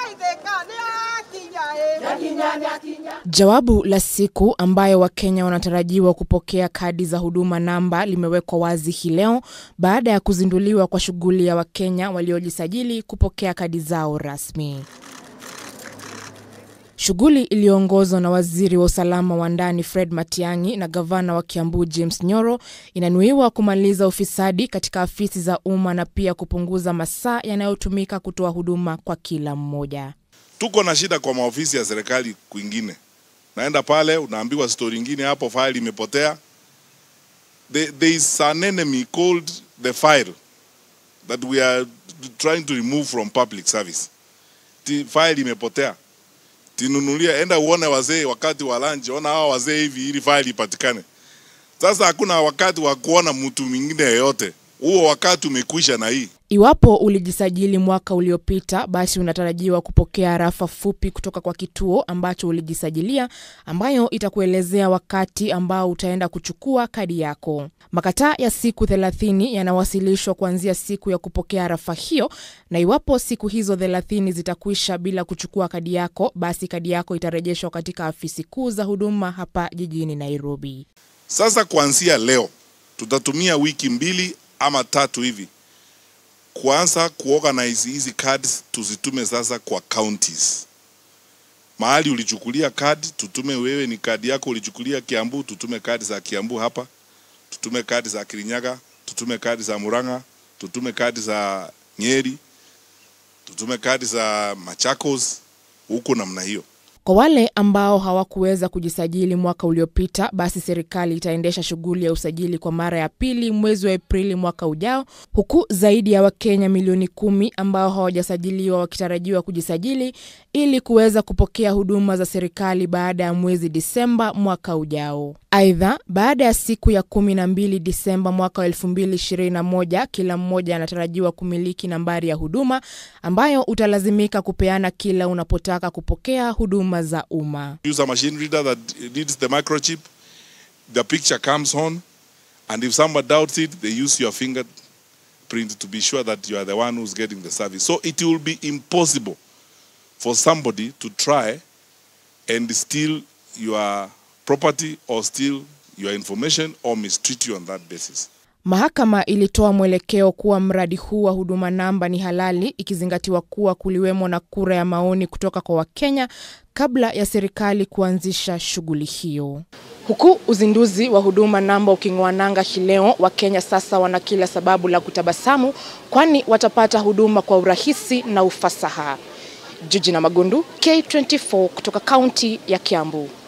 Jawabu la siku ambayo Wakenya wanatarajiwa kupokea kadi za huduma namba limewekwa wazi hii leo baada ya kuzinduliwa kwa shughuli ya Wakenya waliojisajili kupokea kadi zao rasmi. Shughuli iliyoongozwa na waziri wa usalama wa ndani Fred Matiang'i na gavana wa Kiambu James Nyoro inanuiwa kumaliza ufisadi katika afisi za umma na pia kupunguza masaa yanayotumika kutoa huduma kwa kila mmoja. Tuko na shida kwa maofisi ya serikali kwingine, naenda pale unaambiwa stori ingine hapo, file imepotea. There, there is an enemy called the file that we are trying to remove from public service. Ti file imepotea, tinunulia, enda uone wazee wakati wa lunch, ona hawa wazee hivi, ili file ipatikane. Sasa hakuna wakati wa kuona mtu mwingine yeyote, huo wakati umekwisha na hii Iwapo ulijisajili mwaka uliopita, basi unatarajiwa kupokea arafa fupi kutoka kwa kituo ambacho ulijisajilia, ambayo itakuelezea wakati ambao utaenda kuchukua kadi yako. Makataa ya siku 30 yanawasilishwa kuanzia siku ya kupokea arafa hiyo, na iwapo siku hizo 30 zitakwisha bila kuchukua kadi yako, basi kadi yako itarejeshwa katika afisi kuu za huduma hapa jijini Nairobi. Sasa kuanzia leo tutatumia wiki mbili ama tatu hivi kuanza kuorganize hizi cards tuzitume sasa kwa counties. Mahali ulichukulia kadi tutume wewe, ni kadi yako ulichukulia Kiambu, tutume kadi za Kiambu hapa, tutume kadi za Kirinyaga, tutume kadi za Murang'a, tutume kadi za Nyeri, tutume kadi za Machakos, huko namna hiyo. Kwa wale ambao hawakuweza kujisajili mwaka uliopita, basi serikali itaendesha shughuli ya usajili kwa mara ya pili mwezi wa Aprili mwaka ujao, huku zaidi ya Wakenya milioni kumi ambao hawajasajiliwa wakitarajiwa kujisajili ili kuweza kupokea huduma za serikali baada ya mwezi Disemba mwaka ujao. Aidha, baada ya siku ya kumi na mbili Disemba mwaka wa elfu mbili ishirini na moja kila mmoja anatarajiwa kumiliki nambari ya huduma ambayo utalazimika kupeana kila unapotaka kupokea huduma za umma. Use a machine reader that reads the microchip, the picture comes on, and if someone doubts it, they use your fingerprint to be sure that you are the one who's getting the service. So it will be impossible for somebody to try and steal your property or steal your information or mistreat you on that basis. Mahakama ilitoa mwelekeo kuwa mradi huu wa huduma namba ni halali ikizingatiwa kuwa kuliwemo na kura ya maoni kutoka kwa Wakenya kabla ya serikali kuanzisha shughuli hiyo. Huku uzinduzi wa huduma namba uking'oa nanga hii leo, Wakenya sasa wana kila sababu la kutabasamu, kwani watapata huduma kwa urahisi na ufasaha. Jiji na Magundu, K24 kutoka kaunti ya Kiambu.